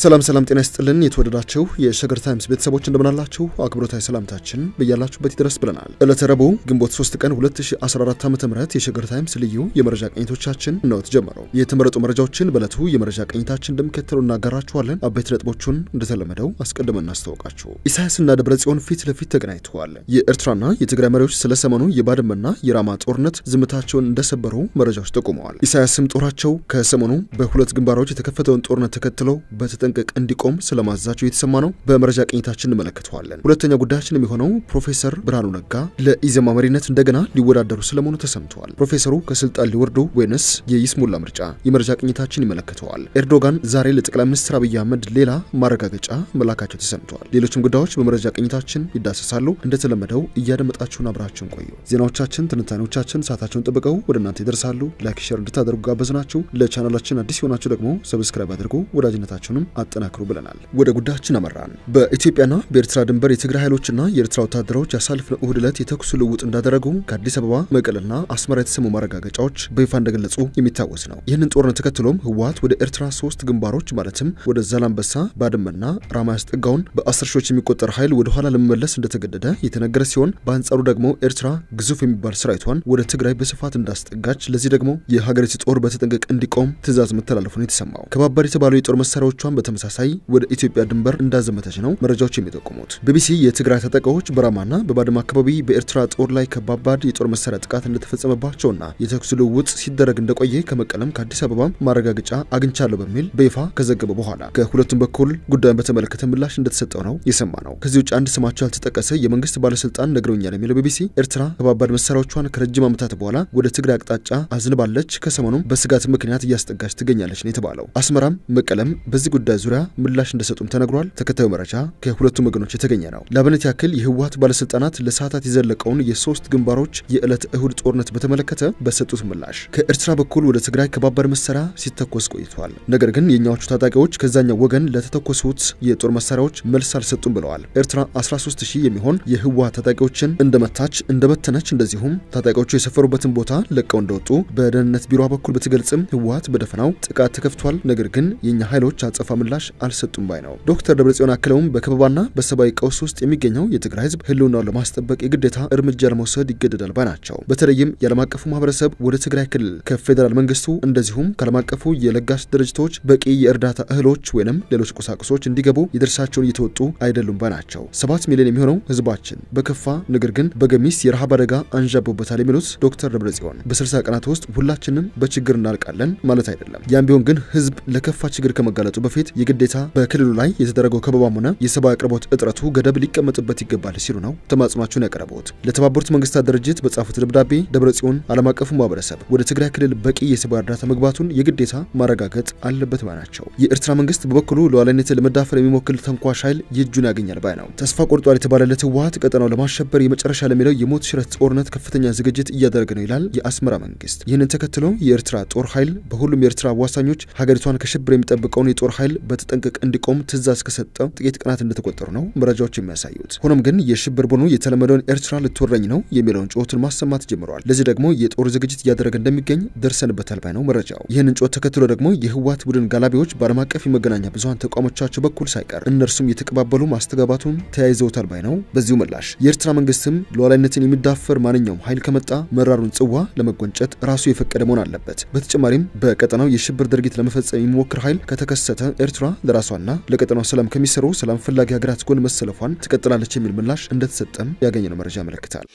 ሰላም ሰላም፣ ጤና ይስጥልን የተወደዳችሁ የሸገር ታይምስ ቤተሰቦች እንደምናላችሁ አክብሮታዊ ሰላምታችን በያላችሁበት ይድረስ ብለናል። ዕለተ ረቡዕ ግንቦት 3 ቀን 2014 ዓ ም የሸገር ታይምስ ልዩ የመረጃ ቅኝቶቻችን ነው ተጀመረው። የተመረጡ መረጃዎችን በዕለቱ የመረጃ ቅኝታችን እንደሚከተሉ እናጋራችኋለን። አበይት ነጥቦቹን እንደተለመደው አስቀድመን እናስታውቃችሁ። ኢሳያስና ደብረ ጽዮን ፊት ለፊት ተገናኝተዋል። የኤርትራና የትግራይ መሪዎች ስለ ሰሞኑ የባድመና የራማ ጦርነት ዝምታቸውን እንደሰበሩ መረጃዎች ጠቁመዋል። ኢሳያስም ጦራቸው ከሰሞኑ በሁለት ግንባሮች የተከፈተውን ጦርነት ተከትለው በተጠንቀቅ እንዲቆም ስለማዛቸው የተሰማ ነው። በመረጃ ቅኝታችን እንመለከተዋለን። ሁለተኛው ጉዳያችን የሚሆነው ፕሮፌሰር ብርሃኑ ነጋ ለኢዜማ መሪነት እንደገና ሊወዳደሩ ስለመሆኑ ተሰምተዋል። ፕሮፌሰሩ ከስልጣን ሊወርዱ ወይንስ የይስሙላ ምርጫ? የመረጃ ቅኝታችን ይመለከተዋል። ኤርዶጋን ዛሬ ለጠቅላይ ሚኒስትር አብይ አህመድ ሌላ ማረጋገጫ መላካቸው ተሰምተዋል። ሌሎችም ጉዳዮች በመረጃ ቅኝታችን ይዳሰሳሉ። እንደተለመደው እያደመጣችሁን አብራችሁን ቆዩ። ዜናዎቻችን፣ ትንታኔዎቻችን ሰዓታቸውን ጠብቀው ወደ እናንተ ይደርሳሉ። ላይክ፣ ሼር እንድታደርጉ ጋበዝናችሁ። ለቻናላችን አዲስ የሆናችሁ ደግሞ ሰብስክራይብ አድርጉ። ወዳጅነታችሁንም አጠናክሩ ብለናል። ወደ ጉዳያችን አመራን። በኢትዮጵያና በኤርትራ ድንበር የትግራይ ኃይሎችና የኤርትራ ወታደሮች ያሳለፍነው እሁድ ዕለት የተኩስ ልውውጥ እንዳደረጉ ከአዲስ አበባ መቀለና አስመራ የተሰሙ ማረጋገጫዎች በይፋ እንደገለጹ የሚታወስ ነው። ይህንን ጦርነት ተከትሎም ህወሓት ወደ ኤርትራ ሶስት ግንባሮች ማለትም ወደ ዛላምበሳ፣ ባድመና ራማ ያስጠጋውን በአስር ሺዎች የሚቆጠር ኃይል ወደ ኋላ ለመመለስ እንደተገደደ የተነገረ ሲሆን በአንጻሩ ደግሞ ኤርትራ ግዙፍ የሚባል ሰራዊቷን ወደ ትግራይ በስፋት እንዳስጠጋች፣ ለዚህ ደግሞ የሀገሪቱ ጦር በተጠንቀቅ እንዲቆም ትዕዛዝ መተላለፉ ነው የተሰማው። ከባባድ የተባሉ የጦር መሳሪያዎቿን በተመሳሳይ ወደ ኢትዮጵያ ድንበር እንዳዘመተች ነው መረጃዎች የሚጠቁሙት። ቢቢሲ የትግራይ ታጣቂዎች በራማና በባድመ አካባቢ በኤርትራ ጦር ላይ ከባባድ የጦር መሳሪያ ጥቃት እንደተፈጸመባቸውና የተኩስ ልውውጥ ሲደረግ እንደቆየ ከመቀለም ከአዲስ አበባ ማረጋገጫ አግኝቻለሁ በሚል በይፋ ከዘገበ በኋላ ከሁለቱም በኩል ጉዳዩን በተመለከተ ምላሽ እንደተሰጠው ነው የሰማ ነው። ከዚህ ውጭ አንድ ስማቸው ያልተጠቀሰ የመንግስት ባለስልጣን ነግረውኛል የሚለው ቢቢሲ ኤርትራ ከባባድ መሳሪያዎቿን ከረጅም ዓመታት በኋላ ወደ ትግራይ አቅጣጫ አዝንባለች፣ ከሰሞኑም በስጋት ምክንያት እያስጠጋች ትገኛለች ነው የተባለው። አስመራም መቀለም በዚህ ጉዳይ ዙሪያ ምላሽ እንደሰጡም ተነግሯል። ተከታዩ መረጃ ከሁለቱም ወገኖች የተገኘ ነው። ለአብነት ያክል የህወሓት ባለስልጣናት ለሰዓታት የዘለቀውን የሶስት ግንባሮች የዕለት እሁድ ጦርነት በተመለከተ በሰጡት ምላሽ ከኤርትራ በኩል ወደ ትግራይ ከባባድ መሳሪያ ሲተኮስ ቆይቷል። ነገር ግን የእኛዎቹ ታጣቂዎች ከዛኛው ወገን ለተተኮሱት የጦር መሳሪያዎች መልስ አልሰጡም ብለዋል። ኤርትራ 13 ሺህ የሚሆን የህወሓት ታጣቂዎችን እንደመታች እንደበተነች፣ እንደዚሁም ታጣቂዎቹ የሰፈሩበትን ቦታ ለቀው እንደወጡ በደህንነት ቢሮ በኩል ብትገልጽም ህወሓት በደፈናው ጥቃት ተከፍቷል፣ ነገር ግን የእኛ ኃይሎች አጸፋ ምላሽ አልሰጡም ባይ ነው። ዶክተር ደብረጽዮን አክለውም በከበባና በሰብአዊ ቀውስ ውስጥ የሚገኘው የትግራይ ህዝብ ህልውናውን ለማስጠበቅ የግዴታ እርምጃ ለመውሰድ ይገደዳል ባይ ናቸው። በተለይም የዓለም አቀፉ ማህበረሰብ ወደ ትግራይ ክልል ከፌዴራል መንግስቱ እንደዚሁም ከዓለም አቀፉ የለጋሽ ድርጅቶች በቂ የእርዳታ እህሎች ወይንም ሌሎች ቁሳቁሶች እንዲገቡ የድርሻቸውን እየተወጡ አይደሉም ባይ ናቸው። ሰባት ሚሊዮን የሚሆነው ህዝባችን በከፋ ነገር ግን በገሚስ የረሃብ አደጋ አንዣቦበታል የሚሉት ዶክተር ደብረጽዮን በ60 ቀናት ውስጥ ሁላችንም በችግር እናልቃለን ማለት አይደለም። ያም ቢሆን ግን ህዝብ ለከፋ ችግር ከመጋለጡ በፊት የግዴታ በክልሉ ላይ የተደረገው ከበባም ሆነ የሰብአዊ አቅርቦት እጥረቱ ገደብ ሊቀመጥበት ይገባል ሲሉ ነው ተማጽኗቸውን ያቀረቡት። ለተባበሩት መንግስታት ድርጅት በጻፉት ደብዳቤ ደብረጽዮን ዓለም አቀፉ ማህበረሰብ ወደ ትግራይ ክልል በቂ የሰብአዊ እርዳታ መግባቱን የግዴታ ማረጋገጥ አለበት ባይ ናቸው። የኤርትራ መንግስት በበኩሉ ሉዓላዊነትን ለመዳፈር የሚሞክል ተንኳሽ ኃይል የእጁን ያገኛል ባይ ነው። ተስፋ ቆርጧል የተባለለት ህወሓት ቀጠናው ለማሸበር የመጨረሻ ለሚለው የሞት ሽረት ጦርነት ከፍተኛ ዝግጅት እያደረገ ነው ይላል የአስመራ መንግስት። ይህንን ተከትሎ የኤርትራ ጦር ኃይል በሁሉም የኤርትራ አዋሳኞች ሀገሪቷን ከሽብር የሚጠብቀውን የጦር ኃይል በተጠንቀቅ እንዲቆም ትዕዛዝ ከሰጠ ጥቂት ቀናት እንደተቆጠሩ ነው መረጃዎች የሚያሳዩት። ሆኖም ግን የሽብር ቡድኑ የተለመደውን ኤርትራ ልትወረኝ ነው የሚለውን ጩኸቱን ማሰማት ጀምረዋል። ለዚህ ደግሞ የጦር ዝግጅት እያደረገ እንደሚገኝ ደርሰንበታል ባይ ነው መረጃው። ይህንን ጩኸት ተከትሎ ደግሞ የህወሓት ቡድን ጋላቢዎች በዓለም አቀፍ የመገናኛ ብዙሀን ተቋሞቻቸው በኩል ሳይቀር እነርሱም የተቀባበሉ ማስተጋባቱን ተያይዘውታል ባይ ነው። በዚሁ ምላሽ የኤርትራ መንግስትም ሉዓላዊነትን የሚዳፈር ማንኛውም ኃይል ከመጣ መራሩን ጽዋ ለመጎንጨት ራሱ የፈቀደ መሆን አለበት። በተጨማሪም በቀጠናው የሽብር ድርጊት ለመፈጸም የሚሞክር ኃይል ከተከሰተ ኤርትራ ለራሷና ለቀጠናው ሰላም ከሚሰሩ ሰላም ፈላጊ ሀገራት ጎን መሰለፏን ትቀጥላለች የሚል ምላሽ እንደተሰጠም ያገኘነው መረጃ ያመለክታል።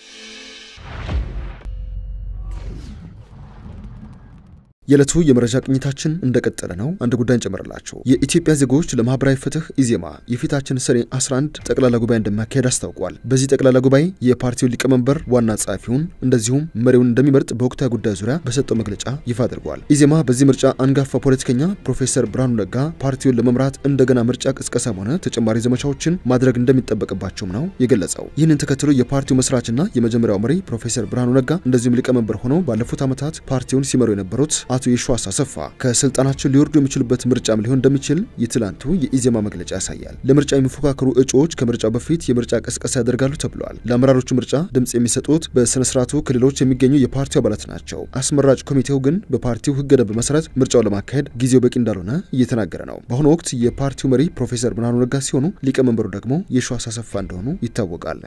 የዕለቱ የመረጃ ቅኝታችን እንደቀጠለ ነው። አንድ ጉዳይ እንጨምርላችሁ። የኢትዮጵያ ዜጎች ለማህበራዊ ፍትህ ኢዜማ የፊታችን ሰኔ 11 ጠቅላላ ጉባኤ እንደሚያካሄድ አስታውቋል። በዚህ ጠቅላላ ጉባኤ የፓርቲውን ሊቀመንበር ዋና ጸሐፊውን እንደዚሁም መሪውን እንደሚመርጥ በወቅታዊ ጉዳይ ዙሪያ በሰጠው መግለጫ ይፋ አድርጓል። ኢዜማ በዚህ ምርጫ አንጋፋ ፖለቲከኛ ፕሮፌሰር ብርሃኑ ነጋ ፓርቲውን ለመምራት እንደገና ምርጫ ቅስቀሳም ሆነ ተጨማሪ ዘመቻዎችን ማድረግ እንደሚጠበቅባቸውም ነው የገለጸው። ይህንን ተከትሎ የፓርቲው መስራችና የመጀመሪያው መሪ ፕሮፌሰር ብርሃኑ ነጋ እንደዚሁም ሊቀመንበር ሆነው ባለፉት ዓመታት ፓርቲውን ሲመሩ የነበሩት አቶ የሺዋስ አሰፋ ከስልጣናቸው ሊወርዱ የሚችሉበት ምርጫም ሊሆን እንደሚችል የትላንቱ የኢዜማ መግለጫ ያሳያል። ለምርጫ የሚፎካከሩ እጩዎች ከምርጫው በፊት የምርጫ ቅስቀሳ ያደርጋሉ ተብሏል። ለአመራሮቹ ምርጫ ድምጽ የሚሰጡት በስነ ስርዓቱ ክልሎች የሚገኙ የፓርቲው አባላት ናቸው። አስመራጭ ኮሚቴው ግን በፓርቲው ህገ ደንብ መሰረት ምርጫውን ለማካሄድ ጊዜው በቂ እንዳልሆነ እየተናገረ ነው። በአሁኑ ወቅት የፓርቲው መሪ ፕሮፌሰር ብርሃኑ ነጋ ሲሆኑ ሊቀመንበሩ ደግሞ የሺዋስ አሰፋ እንደሆኑ ይታወቃል።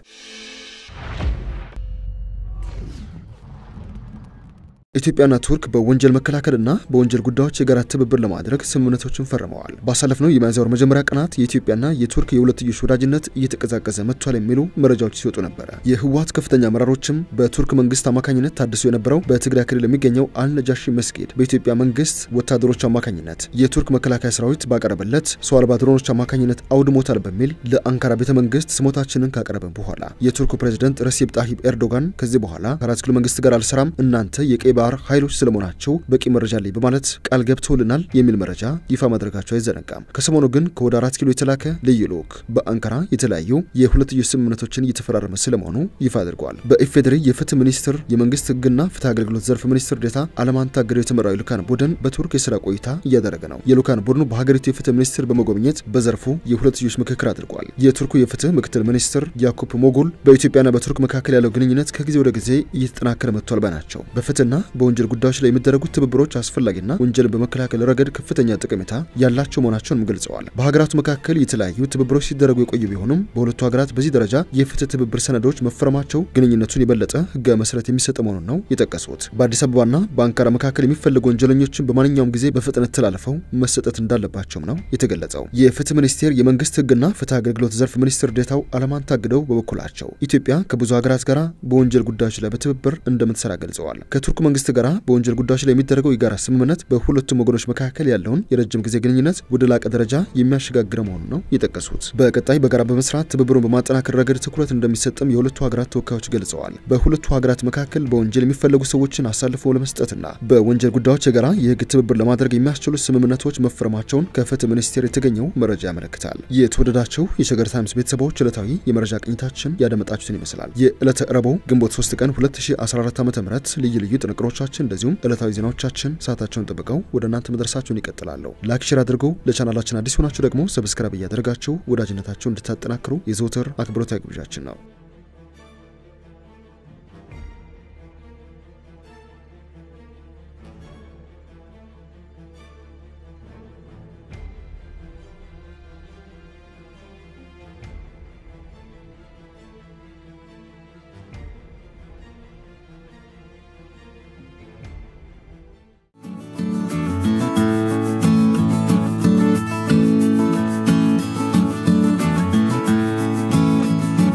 ኢትዮጵያና ቱርክ በወንጀል መከላከልና በወንጀል ጉዳዮች የጋራ ትብብር ለማድረግ ስምምነቶችን ፈርመዋል። ባሳለፍነው የሚያዝያ ወር መጀመሪያ ቀናት የኢትዮጵያና የቱርክ የሁለትዮሽ ወዳጅነት እየተቀዛቀዘ መጥቷል የሚሉ መረጃዎች ሲወጡ ነበረ። የህወሓት ከፍተኛ አመራሮችም በቱርክ መንግስት አማካኝነት ታድሶ የነበረው በትግራይ ክልል የሚገኘው አልነጃሺ መስጊድ በኢትዮጵያ መንግስት ወታደሮች አማካኝነት የቱርክ መከላከያ ሰራዊት ባቀረበለት ሰው አልባ ድሮኖች አማካኝነት አውድሞታል በሚል ለአንካራ ቤተ መንግስት ስሞታችንን ካቀረበ በኋላ የቱርኩ ፕሬዝደንት ረሲፕ ጣሂብ ኤርዶጋን ከዚህ በኋላ ከአራት ኪሎ መንግስት ጋር አልሰራም እናንተ የቀይ ባህር ኃይሎች ስለመሆናቸው በቂ መረጃ አለኝ በማለት ቃል ገብተውልናል የሚል መረጃ ይፋ ማድረጋቸው አይዘነጋም። ከሰሞኑ ግን ከወደ አራት ኪሎ የተላከ ልዩ ልዑክ በአንካራ የተለያዩ የሁለትዮሽ ስምምነቶችን እየተፈራረመ ስለመሆኑ ይፋ አድርጓል። በኢፌዴሪ የፍትህ ሚኒስትር የመንግስት ህግና ፍትህ አገልግሎት ዘርፍ ሚኒስትር ዴኤታ አለማንታ ገደው የተመራው የልኡካን ቡድን በቱርክ የስራ ቆይታ እያደረገ ነው። የልኡካን ቡድኑ በሀገሪቱ የፍትህ ሚኒስትር በመጎብኘት በዘርፉ የሁለትዮሽ ምክክር አድርጓል። የቱርኩ የፍትህ ምክትል ሚኒስትር ያኩፕ ሞጉል በኢትዮጵያና በቱርክ መካከል ያለው ግንኙነት ከጊዜ ወደ ጊዜ እየተጠናከረ መጥቷል ባይ ናቸው። በፍትህና በወንጀል ጉዳዮች ላይ የሚደረጉት ትብብሮች አስፈላጊና ወንጀልን በመከላከል ረገድ ከፍተኛ ጠቀሜታ ያላቸው መሆናቸውንም ገልጸዋል። በሀገራቱ መካከል የተለያዩ ትብብሮች ሲደረጉ የቆዩ ቢሆኑም በሁለቱ ሀገራት በዚህ ደረጃ የፍትህ ትብብር ሰነዶች መፈረማቸው ግንኙነቱን የበለጠ ህጋዊ መሰረት የሚሰጥ መሆኑን ነው የጠቀሱት። በአዲስ አበባና በአንካራ መካከል የሚፈልጉ ወንጀለኞችን በማንኛውም ጊዜ በፍጥነት ተላልፈው መሰጠት እንዳለባቸውም ነው የተገለጸው። የፍትህ ሚኒስቴር የመንግስት ህግና ፍትህ አገልግሎት ዘርፍ ሚኒስትር ዴኤታው አለማንታ ግደው በበኩላቸው ኢትዮጵያ ከብዙ ሀገራት ጋር በወንጀል ጉዳዮች ላይ በትብብር እንደምትሰራ ገልጸዋል። ከቱርክ መንግስት ጋር በወንጀል ጉዳዮች ላይ የሚደረገው የጋራ ስምምነት በሁለቱም ወገኖች መካከል ያለውን የረጅም ጊዜ ግንኙነት ወደ ላቀ ደረጃ የሚያሸጋግረ መሆኑን ነው የጠቀሱት። በቀጣይ በጋራ በመስራት ትብብሩን በማጠናከር ረገድ ትኩረት እንደሚሰጥም የሁለቱ ሀገራት ተወካዮች ገልጸዋል። በሁለቱ ሀገራት መካከል በወንጀል የሚፈለጉ ሰዎችን አሳልፎ ለመስጠትና በወንጀል ጉዳዮች የጋራ የህግ ትብብር ለማድረግ የሚያስችሉ ስምምነቶች መፈረማቸውን ከፍትህ ሚኒስቴር የተገኘው መረጃ ያመለክታል። የተወደዳቸው የሸገር ታይምስ ቤተሰቦች ዕለታዊ የመረጃ ቅኝታችን ያደመጣችሁትን ይመስላል። የዕለተ ረቡዕ ግንቦት 3 ቀን 2014 ዓ ም ልዩ ልዩ ጥንቅሮቻችን እንደዚሁም ዕለታዊ ዜናዎቻችን ሰዓታቸውን ጠብቀው ወደ እናንተ መድረሳቸውን ይቀጥላሉ። ላይክ፣ ሼር አድርገው ለቻናላችን አዲስ ሆናችሁ ደግሞ ሰብስክራይብ እያደረጋችሁ ወዳጅነታችሁን እንድታጠናክሩ የዘውትር አክብሮታዊ ግብዣችን ነው።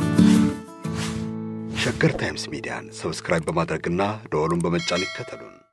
ሸገር ታይምስ ሚዲያን ሰብስክራይብ በማድረግና ደወሉን በመጫን ይከተሉን።